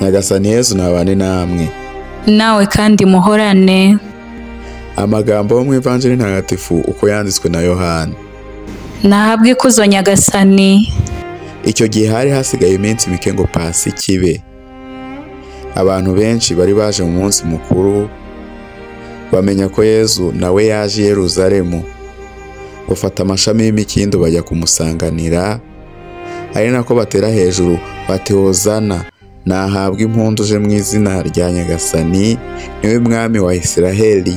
nyagasani yesu nabane namwe nawe kandi muhorane amagambo yo mu ivanjiri ntagatifu uko yanditswe na yohani nahabwe ikuzo nyagasani icyo gihe hari hasigaye iminsi mike ngo pasi kibe abantu benshi bari baje mu munsi mukuru bamenya ko yezu nawe yaje i yeruzalemu bafata amashami y'imikindo bajya kumusanganira ari nako batera hejuru bati hozana nahabwa impundu uje mu izina rya nyagasani niwe mwami wa isiraheli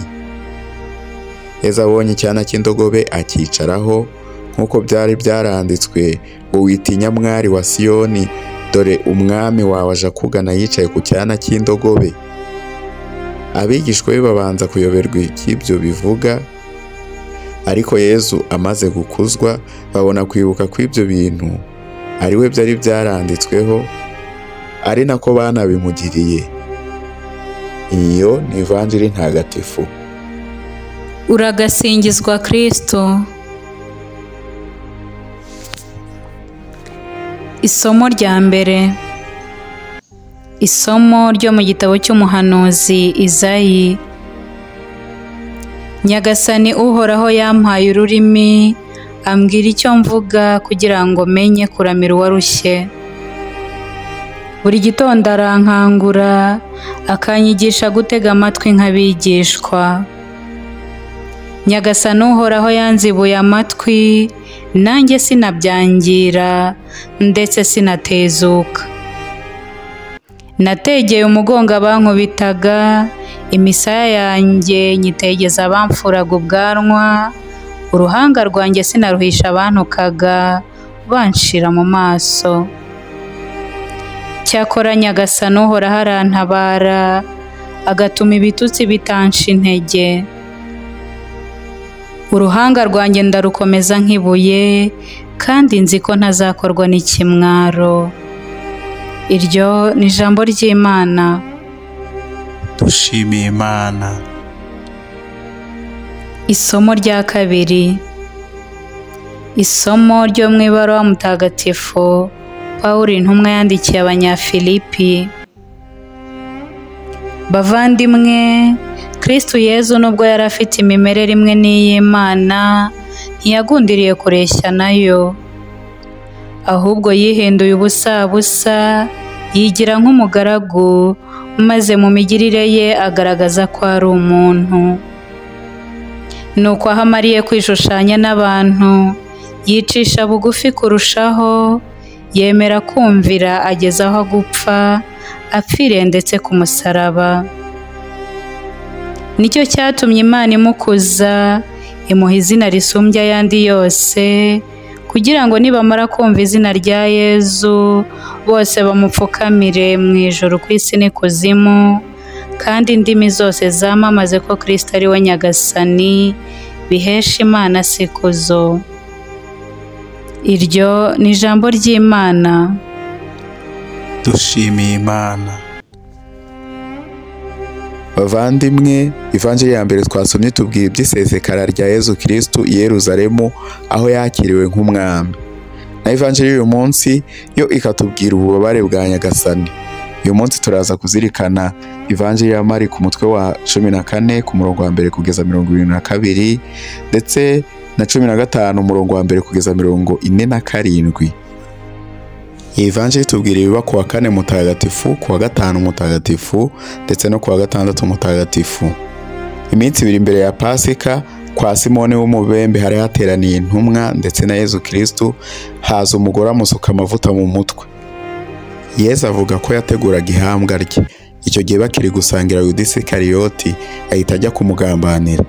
yezu abonye icyana cy'indogobe akicaraho nk'uko byari byaranditswe ngo witinya mwari wa siyoni dore umwami wawe aje akugana yicaye ku cyana cy'indogobe abigishwa be babanza kuyoberwa iby'ibyo bivuga ariko yezu amaze gukuzwa babona kwibuka kw'ibyo bintu ari we byari byaranditsweho ari nako banabimugiriye iyo ni ivanjiri ntagatifu uragasingizwa kristo isomo rya mbere isomo ryo mu gitabo cy'umuhanuzi izayi nyagasani uhoraho yampaye ururimi ambwira icyo mvuga kugira ngo menye kuramira uwarushye buri gitondo arankangura akanyigisha gutega amatwi nk'abigishwa nyagasani uhoraho yanzibuye amatwi nanjye sinabyangira ndetse sinatezuka nategeye umugongo abankubitaga imisaya yanjye nyitegeza abamfuraga ubwanwa uruhanga rwanjye sinaruhisha abantukaga banshira mu maso cyakora nyagasani uhoraho arantabara agatuma ibitutsi bitansha intege uruhanga rwanjye ndarukomeza nk'ibuye kandi nzi ko ntazakorwa n'ikimwaro iryo ni ijambo ry'imana dushimiye imana isomo rya kabiri isomo ryo mu ibaruwa mutagatifu pawulo intumwa yandikiye abanyafilipi bavandimwe Kristo Yezu nubwo yari afite imimerere imwe n'iy'Imana ntiyagundiriye kureshya nayo ahubwo yihinduye ubusa busa yigira nk'umugaragu maze mu migirire ye agaragaza ko ari umuntu nuko aho amariye kwishushanya n'abantu yicisha bugufi kurushaho yemera kumvira ageze aho gupfa apfiriye ndetse ku musaraba nicyo cyatumye imana imukuza imuha izina risumbya ayandi yose kugira ngo nibamara kumva izina rya yezu bose bamupfukamire mu ijoro ku isi n'ikuzimu kandi indimi zose zamamaze ko kirisita ari we nyagasani bihesha imana sikuzo iryo ni ijambo ry'imana dushimiye imana bavandimwe ivanjiri ya mbere twasomye tubwira iby'isesekara rya yezu kirisitu i yeruzalemu aho yakiriwe nk'umwami na ivanjiri y'uyu munsi yo ikatubwira ububabare bwa nyagasani uyu munsi turaza kuzirikana ivanjiri ya mari ku mutwe wa cumi na kane ku murongo wa mbere kugeza mirongo irindwi na kabiri ndetse na cumi na gatanu umurongo wa mbere kugeza mirongo ine na karindwi iyi vanjiri tubwira ibiba ku wa kane mutagatifu ku wa gatanu mutagatifu ndetse no ku wa gatandatu mutagatifu iminsi ibiri mbere ya pasika kwa simoni w'umubembe hari hateraniye intumwa ndetse na yezu kirisitu haza umugore amusuka amavuta mu mutwe yezu avuga ko yateguraga ihambwa rye icyo gihe bakiri gusangira yudisi kariyoti ahita ajya kumugambanira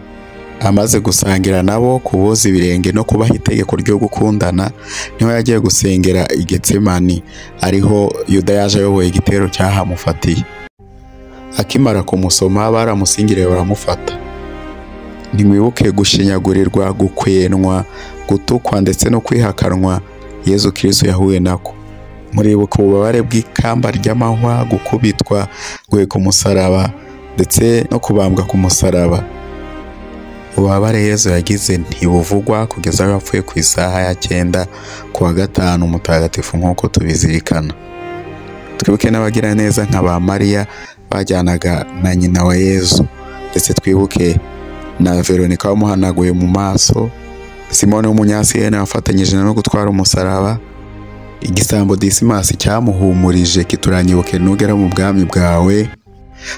amaze gusangira nabo kuboza ibirenge no kubaha itegeko ryo gukundana niho yagiye gusengera i getsemani ariho yuda yaje ayoboye igitero cyahamufatiye akimara kumusoma baramusingiriye baramufata ntimwibuke gushinyagurirwa gukwenwa gutukwa ndetse no kwihakanwa yezu kirisitu yahuye nako muribuka ububabare bw'ikamba ry'amahwa gukubitwa guhe ku musaraba ndetse no kubambwa ku musaraba ububabare yezu yagize ntibuvugwa kugeza aho yapfuye ku isaha ya cyenda ku wa gatanu mutagatifu nk'uko tubizirikana twibuke n'abagiraneza nka ba mariya bajyanaga na nyina wa yezu ndetse twibuke na veronika wamuhanaguye mu maso simone w'umunyasiyene wafatanyije no gutwara umusaraba igisambo disimasi cyamuhumurije kituranyibuke nugera mu bwami bwawe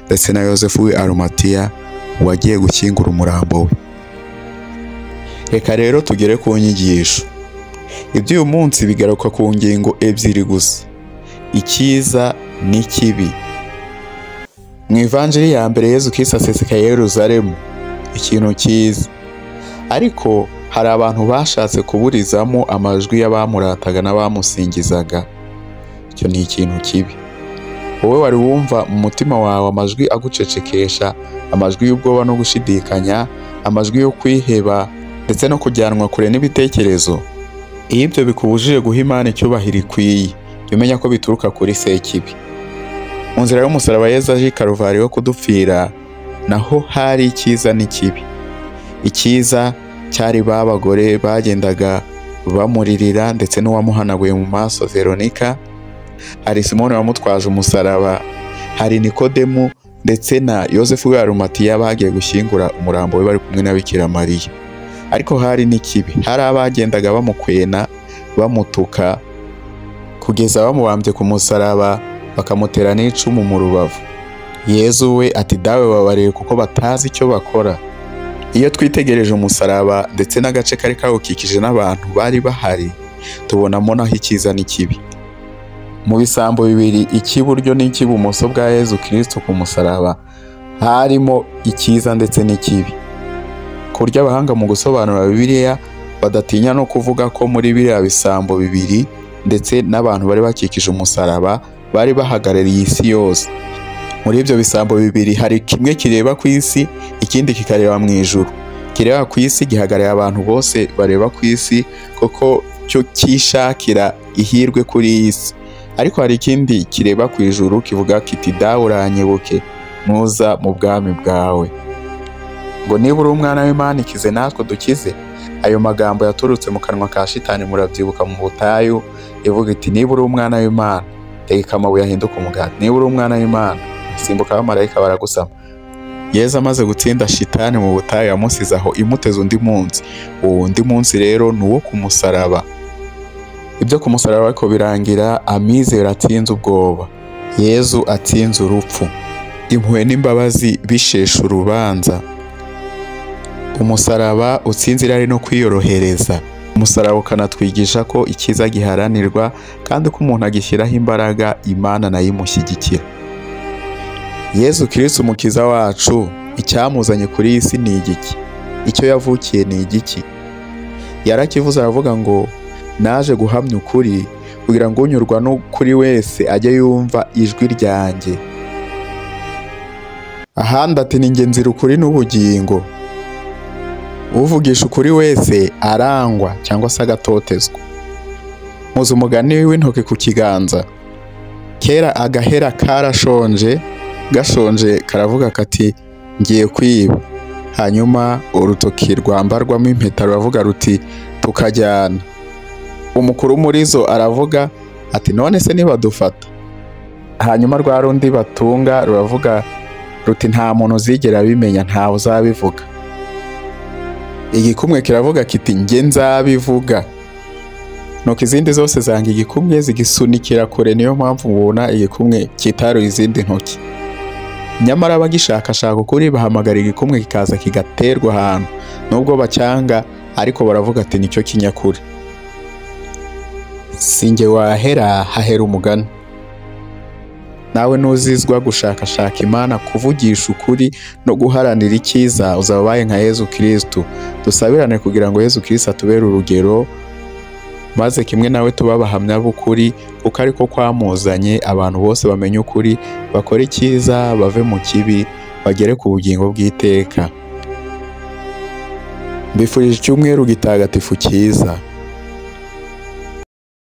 ndetse na yosefu aromatiya wagiye gushyingura umurambo we reka rero tugere ku nyigisho iby'uyu munsi bigaruka ku ngingo ebyiri gusa icyiza n'ikibi mu ivanjiri ya mbere yezu kirisi asesekaye yeruzaremu ikintu cyiza ariko hari abantu bashatse kuburizamo amajwi y'abamurataga n'abamusingizaga icyo ni ikintu kibi wowe wari wumva mu mutima wawe amajwi agucecekesha amajwi y'ubwoba no gushidikanya amajwi yo kwiheba ndetse no kujyanwa kure n'ibitekerezo iyo ibyo bikubujije guha imana icyubahiro ikwiye jya umenya ko bituruka kuri sekibi mu nzira y'umusaraba yezu aje i karuvariyo wo kudupfira naho hari icyiza n'ikibi icyiza cyari ba bagore bagendaga bamuririra ndetse n'uwamuhanaguye mu maso veronika hari simoni wamutwaje umusaraba hari nikodemu ndetse na yosefu w'arumatiya bagiye gushyingura umurambo we bari kumwe na bikira mariya ariko hari n'ikibi hari abagendaga bamukwena bamutuka kugeza bamubambye ku musaraba bakamutera n'icumu mu rubavu yezu we ati dawe babariye kuko batazi icyo bakora iyo twitegereje umusaraba ndetse n'agace kari kawukikije n'abantu bari bahari tubonamo naho icyiza n'ikibi mu bisambo bibiri icy'iburyo n'icy'ibumoso bwa yezu kirisito ku musaraba harimo icyiza ndetse n'ikibi ku buryo abahanga mu gusobanura bibiliya badatinya no kuvuga ko muri biriya bisambo bibiri ndetse n'abantu bari bakikije umusaraba bari bahagarariye isi yose muri ibyo bisambo bibiri hari kimwe kireba ku isi ikindi kikareba mu ijuru kireba ku isi gihagarariye abantu bose bareba ku isi kuko cyo cyishakira ihirwe kuri iyi si ariko hari ikindi kireba ku ijuru kivuga kiti dawe uranyibuke nuza mu bwami bwawe ngo niba uri umwana w'imana ikize natwe dukize ayo magambo yaturutse mu kanwa ka shitani murabyibuka mu butayu ivuga iti niba uri umwana w'imana tegeka amabuye ahinduka umugati niba uri umwana w'imana simbuka abamarayika baragusama yezu amaze gutsinda shitani mu butayu yamusize aho imuteze undi munsi uwo undi munsi rero ni uwo ku musaraba ibyo ku musaraba ariko birangira amizero atsinze ubwoba yezu atsinze urupfu impuhwe n'imbabazi bishesha urubanza umusaraba utsinze irari no kwiyorohereza umusaraba ukanatwigisha ko icyiza giharanirwa kandi ko umuntu agishyiraho imbaraga imana nayo imushyigikira yezu kirisi umukiza wacu icyamuzanye kuri iyi si ni igiki icyo yavukiye ni igiki yarakivuze aravuga ngo naje guhamya ukuri kugira ngo unyurwa n'ukuri wese ajye yumva ijwi ryanjye ahandi ati ni ngenzi ukuri n'ubugingo uvugisha ukuri wese arangwa cyangwa se agatotezwa muzi umugani w'intoki ku kiganza kera agahera karashonje gashonje karavuga kati ngiye kwiba hanyuma urutoki rwambarwamo impeta ruravuga ruti tukajyana umukuru muri zo aravuga ati none se ntibadufata hanyuma rwa rundi batunga ruravuga ruti nta muntu uzigera abimenya ntawe uzabivuga igikumwe kiravuga kiti njye nzabivuga nuko izindi zose zanga igikumwe zigisunikira kure niyo mpamvu mubona igikumwe kitaruye izindi ntoki nyamara abagishakashaka ukuri bahamagara igikumwe kikaza kigaterwa ahantu nubwo bacyanga ariko baravuga ati nicyo kinyakuri sinjye wahera hahera umugani nawe nuzizwa gushakashaka imana kuvugisha ukuri no guharanira icyiza uzaba ubaye nka yezu kirisitu dusabirane kugira ngo yezu kirisitu atubere urugero maze kimwe nawe tuba abahamya b'ukuri kuko ariko kwamuzanye abantu bose bamenye ukuri bakore icyiza bave mu kibi bagere ku bugingo bw'iteka mbifurije icyumweru gitagatifu cyiza